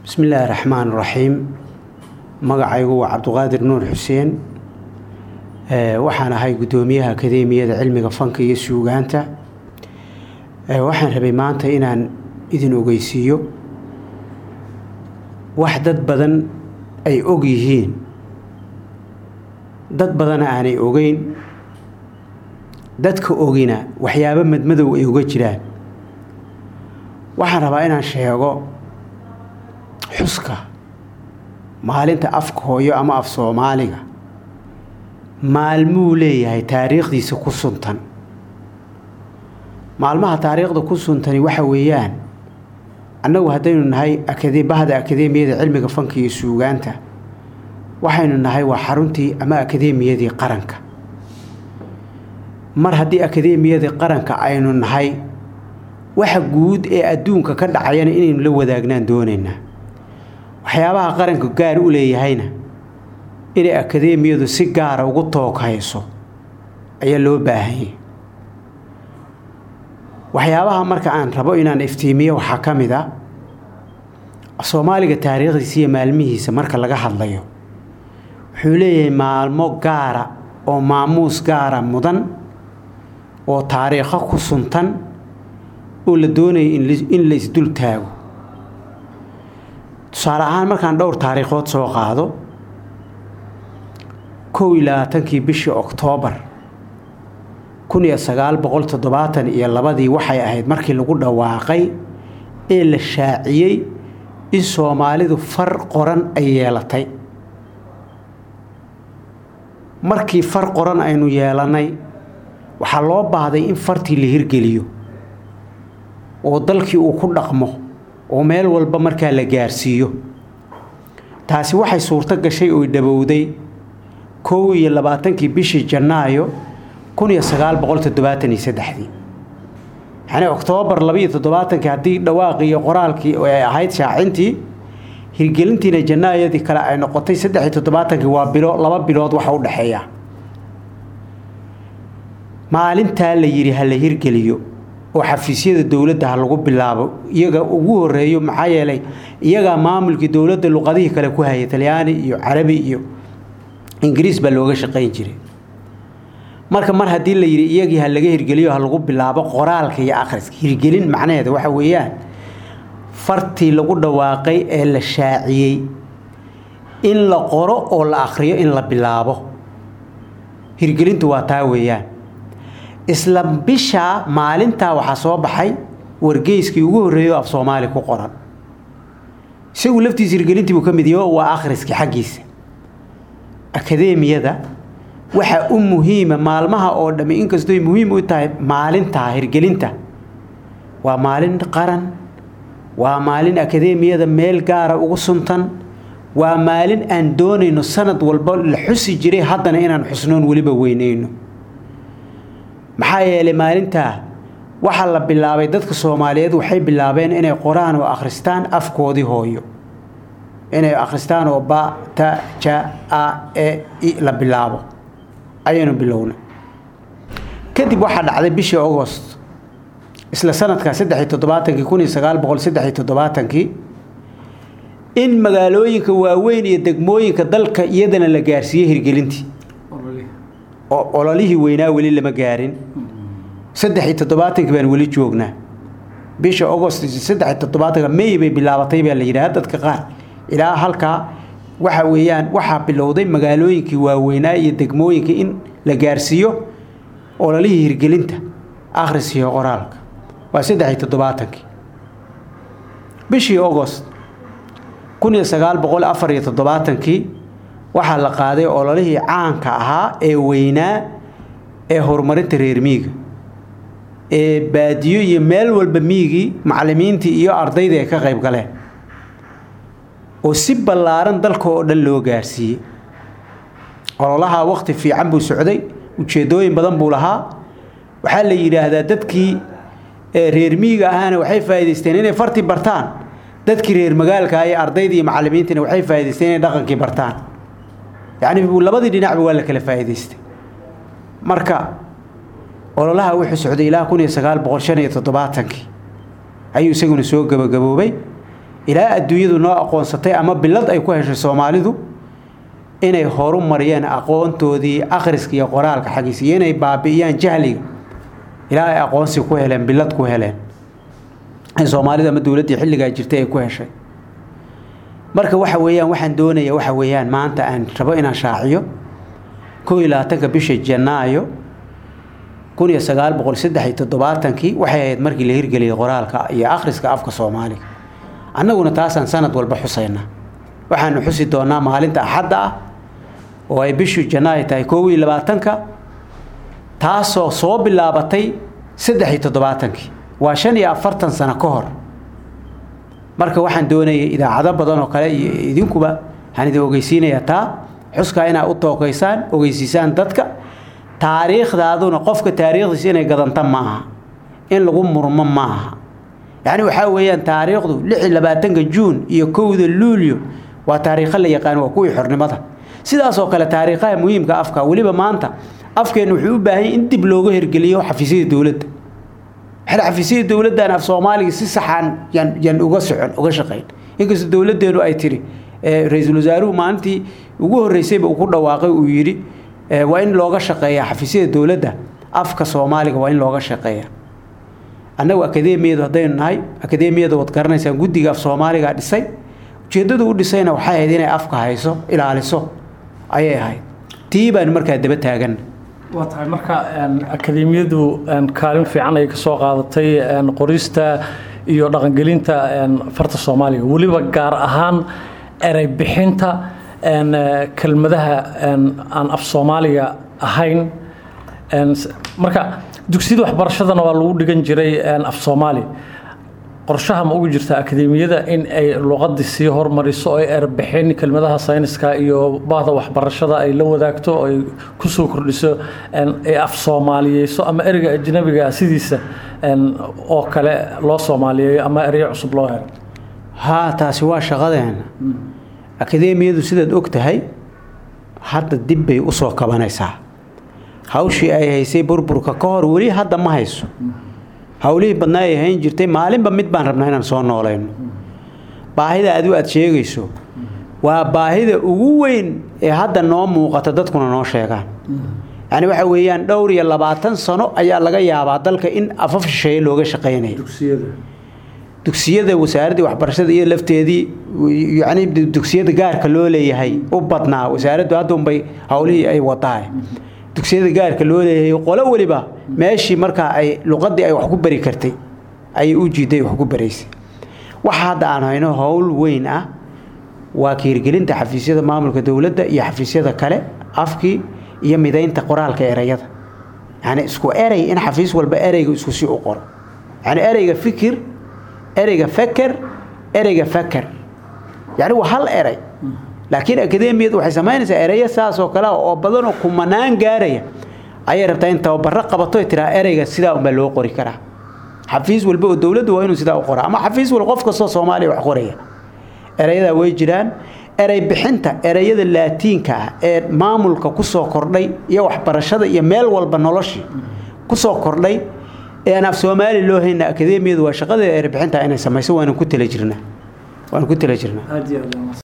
bismi illaahi raxmaan raxiim magacaygu waa cabduqaadir nuur xuseen waxaan ahay guddoomiyaha akadeemiyada cilmiga fanka iyo suugaanta waxaan rabay maanta inaan idin ogeysiiyo wax dad badan ay og yihiin dad badana aanay ogeyn dadka ogina waxyaabo madmadow ay uga jiraan waxaan rabaa inaan sheego xuska maalinta afka hooyo ama af soomaaliga maalmuu leeyahay taariikhdiisa ku suntan maalmaha taariikhda ku suntani waxa weeyaan annagu haddaynu nahay bahda akadeemiyada cilmiga fanka iyo suugaanta waxaynu nahay waa xaruntii ama akadeemiyadii qaranka mar haddii akadeemiyadii qaranka aynu nahay waxa guud ee adduunka ka dhacayana inaynu la wadaagnaan doonaynaa waxyaabaha qaranka gaar u leeyahayna inay akadeemiyadu si gaara ugu tooghayso ayaa loo baahanyay waxyaabaha marka aan rabo inaan iftiimiyo waxaa ka mid a soomaaliga taariikhdiisa iyo maalmihiisa marka laga hadlayo wuxuu leeyahay maalmo gaara oo maamuus gaara mudan oo taariikho ku suntan oo la doonaya in la isdul taago tusaale ahaan markaan dhowr taariikhood soo qaado kow iyo labaatankii bishii oktoobar kun iyo sagaal boqol toddobaatan iyo labadii waxay ahayd markii lagu dhawaaqay ee la shaaciyey in soomaalidu far qoran ay yeelatay markii far qoran aynu yeelannay waxaa loo baahday in fartii la hirgeliyo oo dalkii uu ku dhaqmo oo meel walba markaa la gaarsiiyo taasi waxay suurto gashay oo dhabowday kow iyo labaatankii bishii janaayo kun iyo sagaal boqol toddobaatan iyo saddexdii yacni oktoobar labaiyo toddobaatankii haddii dhawaaqii iyo qoraalkii ay ahayd shaacintii hirgelintiina janaayadii kale ay noqotay saddex iyo toddobaatankii waa bilo laba bilood waxa u dhexeeya maalintaa la yidhi ha la hirgeliyo oo xafiisyada dowladda ha lagu bilaabo iyaga ugu horeeyo maxaa yeelay iyagaa maamulkii dowladda luqadihii kale ku hayay talyaani iyo carabi iyo ingiriis baa looga shaqayn jiray marka mar haddii la yidhi iyagii ha laga hirgeliyo ha lagu bilaabo qoraalka iyo akhriska hirgelin macnaheeda waxa weeyaan fartii lagu dhawaaqay ee la shaaciyey in la qoro oo la akhriyo in la bilaabo hirgelintu waa taa weeyaan isla bishaa maalintaa waxaa soo baxay wargeyskii ugu horreeyo af soomaali ku qoran isagu laftiisa hirgelintii buu ka mid yaho waa akhriskii xaggiisa akadeemiyada waxaa u muhiima maalmaha oo dhammi inkastoy muhiim u tahay maalintaa hirgelinta waa maalin qaran waa maalin akadeemiyada meel gaara ugu suntan waa maalin aan doonayno sanad walba la xusi jiray haddana inaan xusnoon weliba weynayno maxaa yeelay maalintaa waxaa la bilaabay dadka soomaaliyeed waxay bilaabeen inay qoraan oo akhristaan afkoodii hooyo inay akhristaan oo ba ta ja a e i la bilaabo ayaynu bilowna kadib waxaa dhacday bishii agost isla sanadkaa saddex iyo toddobaatankii kun iyo sagaal boqol saddex iyo toddobaatankii in magaalooyinka waaweyn iyo degmooyinka dalka iyadana la gaarsiiyey hirgelintii ololihii weynaa weli lama gaarin saddex iyo toddobaatankii baan weli joognaa bisha agost saddex iyo toddobaatanka may bay bilaabatay baa la yidhaha dadka qaar ilaa halkaa waxa weeyaan waxaa bilowday magaalooyinkii waaweynaa iyo degmooyinka in la gaarsiiyo ololihii hirgelinta akhris iyo qoraalka waa saddex iyo toddobaatankii bishii agost kun iyo sagaal boqol afar iyo toddobaatankii waxaa la qaaday ololihii caanka ahaa ee weynaa ee horumarinta reer miiga ee baadiyo iyo meel walba miigii macallimiintii iyo ardaydii ay ka qayb galeen oo si ballaaran dalka oo dhan loo gaarsiiyey ololahaa wakhti fiican buu socday ujeeddooyin badan buu lahaa waxaa la yidhaahdaa dadkii reer miiga ahaana waxay faa'idaysteen inay fartii bartaan dadkii reer magaalka iyo ardaydii iyo macallimiintiina waxay faa'idaysteen inay dhaqankii bartaan yacni labadii dhinacba waa la kala faa'idaystay marka ololaha wuxuu socday ilaa kun iyo sagaal boqol shan iyo toddobaatankii ayuu isaguna soo gabagaboobay ilaa adduunyadu noo aqoonsatay ama bilad ay ku heshay soomaalidu inay horu mariyeen aqoontoodii akhriska iyo qoraalka xaggiisa iyo inay baabi'iyaan jahliga ilaa ay aqoonsi ku heleen bilad ku heleen ay soomaalida ama dowladdii xilligaa jirtay ay ku heshay marka waxa weeyaan waxaan doonaya waxa weeyaan maanta aan rabo inaan shaaciyo kow iyo labaatanka bisha janaayo kun iyo sagaal boqol saddex iyo toddobaatankii waxay ahayd markii la hirgeliyey qoraalka iyo akhriska afka soomaaliga annaguna taasaan sanad walba xusaynaa waxaanu xusi doonaa maalinta axadda ah oo ay bishu janaayo tahay kow iyo labaatanka taasoo soo bilaabatay saddex iyo toddobaatankii waa shan iyo afartan sano ka hor marka waxaan doonayay idaacado badan oo kale iyo idinkuba waxaan idin ogeysiinayaa taa xuskaa inaad u tookaysaan ogeysiisaan dadka taariikhdaaduna qofka taariikhdiisa inay gadanta maaha in lagu murmo maaha yacni waxaa weeyaan taariikhdu lix iyo labaatanka juun iyo kowda luulyo waa taariikho la yaqaan waa kuwii xornimada sidaasoo kale taariikhaha muhiimka afka weliba maanta afkeennu wuxuu u baahan in dib looga hirgeliyo xafiisyada dowladda waxay xafiisyada dowladdan af soomaaliga si saxaan yan yan uga socon uga shaqayn inkastoo dowladdeenu ay tiri ra-iisul wasaaruhu maalintii ugu horreysayba uu ku dhawaaqay uu yidhi waa in looga shaqeeyaa xafiisyada dowladda afka soomaaliga waa in looga shaqeeya annagu akadeemiyadu haddaynu nahay akadeemiyada waad garanaysaan guddiga af soomaaliga dhisay ujeeddadu u dhisayna waxay ahayd inay afka hayso ilaaliso ayay ahayd tii baanu markaa daba taagan waa tahay marka akadeemiyadu kaalin fiican ay ka soo qaadatay qorista iyo dhaqangelinta farta soomaaliga weliba gaar ahaan erey bixinta kelmadaha aan af soomaaliga ahayn marka dugsiyada waxbarashadana waa lagu dhigan jiray af soomaali qorshaha ma ugu jirta akadeemiyada in ay luqadii sii hormariso oo ay erbixin kelmadaha sayniska iyo bahda waxbarashada ay la wadaagto oo ay kusoo kordhiso ay af soomaaliyeyso ama ereyga ajnabiga sidiisa oo kale loo soomaaliyeeyo ama ereyo cusub loo helo haa taasi waa shaqadeena akadeemiyadu sidaad og tahay hadda dib bay u soo kabanaysaa hawshii ay haysay burburka ka hor weli hadda ma hayso howlihii badnaa ay hayn jirtay maalinba mid baan rabnaa inaan soo noolayno baahida adigu aad sheegayso waa baahida ugu weyn ee hadda noo muuqata dadkuna noo sheegaan yacni waxa weeyaan dhowr iyo labaatan sano ayaa laga yaabaa dalka in afaf shisheeye looga shaqaynayo dugsiyada wasaaraddii waxbarashada iyo lafteedii yacni dugsiyada gaarka loo leeyahay u badnaa wasaaraddu hadda unbay howlihii ay wadahay dugsiyada gaarka loo leeyahay qolo weliba meeshii markaa ay luqadii ay wax ku bari kartay ayay u jiiday wax ku baraysay waxa hadda aan hayno howl weyn ah waa kiirgelinta xafiisyada maamulka dowladda iyo xafiisyada kale afkii iyo midaynta qoraalka ereyada yacni isku erey in xafiis walba ereyga isku si u qoro yacni ereyga fikir ereyga feker ereyga feker yacni waa hal erey laakiin akademiyadu waxay samaynaysaa ereyo saas oo kale oo badanoo kumanaan gaaraya ayay rabtaa in tababaro qabato tiraa ereyga sidaa unbaa loo qori karaa xafiis walba oo dowladdu waa inuu sidaa u qoraa ama xafiis walba qof kastoo soomaaliya wax qoraya erayadaa way jiraan erey bixinta ereyada laatiinka ah ee maamulka kusoo kordhay iyo waxbarashada iyo meel walba noloshii kusoo kordhay ee aan af soomaali loo hayna akademiyadu waa shaqadeeda erey bixinta inay samayso waanu ku tala jirnaa waanu ku tala jirnaa